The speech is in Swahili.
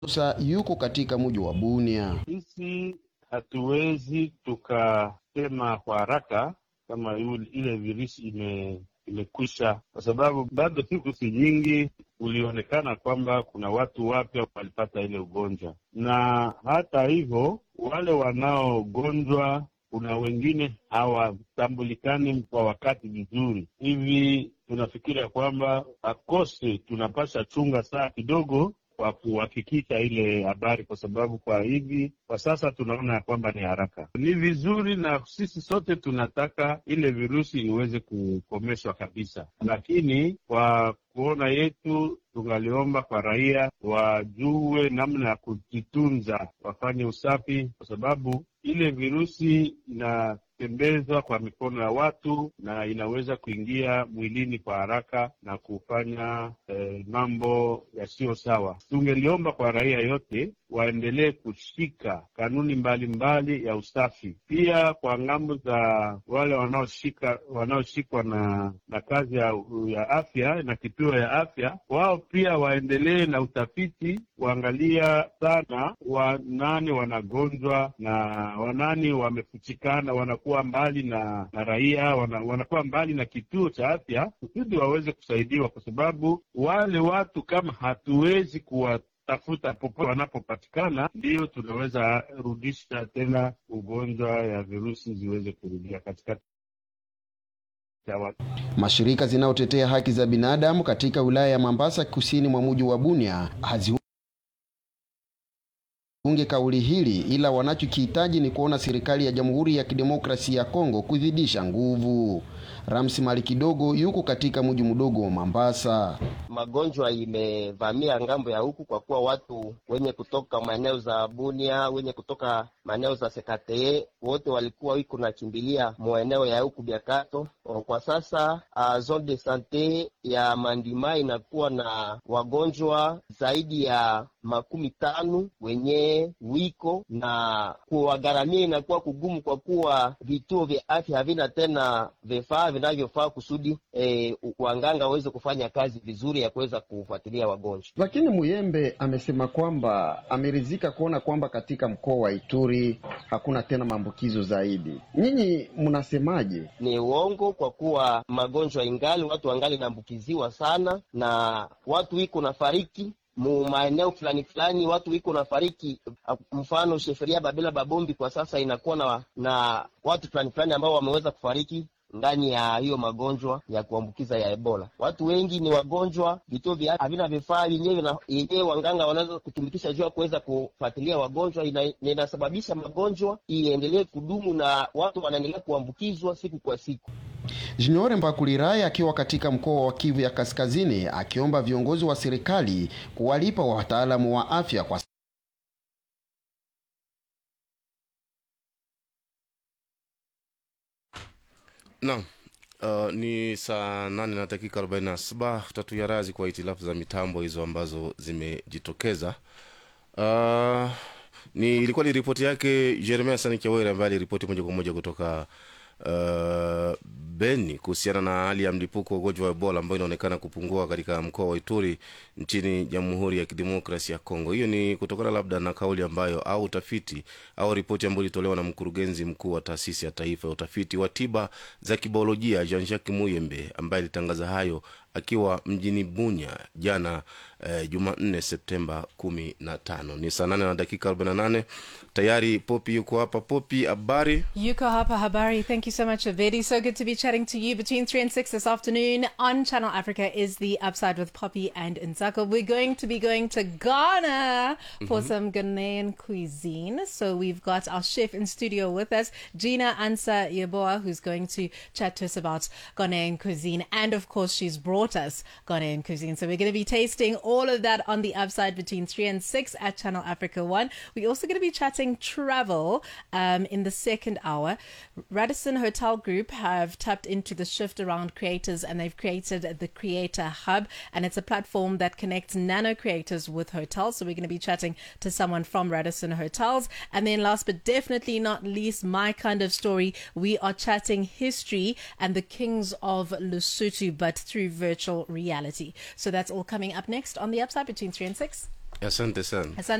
Sa yuko katika mji wa Bunia. Sisi hatuwezi tukasema kwa haraka kama yule- ile virusi ime imekwisha, kwa sababu bado siku si nyingi ulionekana kwamba kuna watu wapya walipata ile ugonjwa, na hata hivyo wale wanaogonjwa kuna wengine hawatambulikani kwa wakati vizuri hivi. Tunafikiria kwamba akose tunapasha chunga saa kidogo kwa kuhakikisha ile habari, kwa sababu kwa hivi kwa sasa tunaona ya kwamba ni haraka, ni vizuri, na sisi sote tunataka ile virusi iweze kukomeshwa kabisa, lakini kwa kuona yetu tungaliomba kwa raia wajue namna ya kujitunza, wafanye usafi, kwa sababu ile virusi inatembezwa kwa mikono ya watu na inaweza kuingia mwilini kwa haraka na kufanya eh, mambo yasiyo sawa. Tungeliomba kwa raia yote waendelee kushika kanuni mbalimbali mbali ya usafi, pia kwa ngambo za wale wanaoshika wanaoshikwa na na kazi ya, ya afya na kituo ya afya, wao pia waendelee na utafiti, kuangalia sana wanani wanagonjwa na wanani wamefuchikana, wanakuwa mbali na, na raia wana, wanakuwa mbali na kituo cha afya kusudi waweze kusaidiwa, kwa sababu wale watu kama hatuwezi kuwa tafuta popote wanapopatikana, ndiyo tunaweza rudisha tena ugonjwa ya virusi ziweze kurudia katikati ya watu. Mashirika zinayotetea haki za binadamu katika wilaya ya Mambasa kusini mwa mji wa Bunia haziunge kauli hili, ila wanachokihitaji ni kuona serikali ya Jamhuri ya Kidemokrasia ya Kongo kuzidisha nguvu. Ramsi Mali kidogo yuko katika mji mdogo wa Mambasa. Magonjwa imevamia ngambo ya huku kwa kuwa watu wenye kutoka maeneo za Bunia, wenye kutoka maeneo za Sekatee wote walikuwa wiko nakimbilia maeneo ya huku Biakato. Kwa sasa uh, zone de sante ya Mandima inakuwa na wagonjwa zaidi ya makumi tano wenye wiko na kuwagharamia inakuwa kugumu, kwa kuwa vituo vya afya havina tena vifaa vinavyofaa kusudi eh, wanganga waweze kufanya kazi vizuri ya kuweza kufuatilia wagonjwa. Lakini Muyembe amesema kwamba ameridhika kuona kwamba katika mkoa wa Ituri hakuna tena maambukizo zaidi. Nyinyi mnasemaje? Ni uongo, kwa kuwa magonjwa ingali watu wangali naambukiziwa sana, na watu wiko na fariki mu maeneo fulani fulani, watu wiko na fariki. Mfano sheferia Babela Babombi kwa sasa inakuwa na, na watu fulani fulani ambao wameweza kufariki ndani ya hiyo magonjwa ya kuambukiza ya Ebola. Watu wengi ni wagonjwa, vituo vya havina vifaa vyenyewe yenyewe wanganga wanaweza kutumikisha juu ya kuweza kufuatilia wagonjwa, ina, inasababisha magonjwa iendelee kudumu na watu wanaendelea kuambukizwa siku kwa siku. Junior Mbakuliraya akiwa katika mkoa wa Kivu ya Kaskazini akiomba viongozi wa serikali kuwalipa wataalamu wa afya kwa Naam. Uh, ni saa nane na dakika arobaini na saba tatu ya razi kwa hitilafu za mitambo hizo ambazo zimejitokeza. Uh, ni ilikuwa ni ripoti yake Jeremia Sani Chawere ambaye aliripoti moja kwa moja kutoka uh, Beni kuhusiana na hali ya mlipuko wa ugonjwa wa Ebola ambayo inaonekana kupungua katika mkoa wa Ituri nchini Jamhuri ya Kidemokrasia ya Kongo. Hiyo ni kutokana labda na kauli ambayo au utafiti au ripoti ambayo ilitolewa na mkurugenzi mkuu wa taasisi ya taifa ya utafiti wa tiba za kibiolojia Jean Jacques Muyembe ambaye alitangaza hayo akiwa mjini Bunya jana eh, Jumanne Septemba kumi na tano. Ni saa nane na dakika arobaini na nane tayari. Popi yuko hapa. Popi, habari? Yuko hapa habari. Thank you so much, Avedi. So good to be chatting to you between 3 and 6 this afternoon on Channel Africa is the Upside with Poppy and Nzako. We're going to be going to Ghana for some Ghanaian cuisine. So we've got our chef in studio with us, Gina Ansa Yeboah, who's going to chat to us about Ghanaian cuisine. And of course, she's brought us Ghanaian cuisine. So we're going to be tasting all of that on the Upside between 3 and 6 at Channel Africa 1. We're also going to be chatting travel um, in the second hour. Radisson Hotel Group have tapped into the shift around creators and they've created the Creator Hub, and it's a platform that connects nano creators with hotels. So we're going to be chatting to someone from Radisson Hotels. And then, last but definitely not least, my kind of story, we are chatting history and the kings of Lesotho, but through virtual reality. So that's all coming up next on the Upside between 3 and 6. asante sana Asante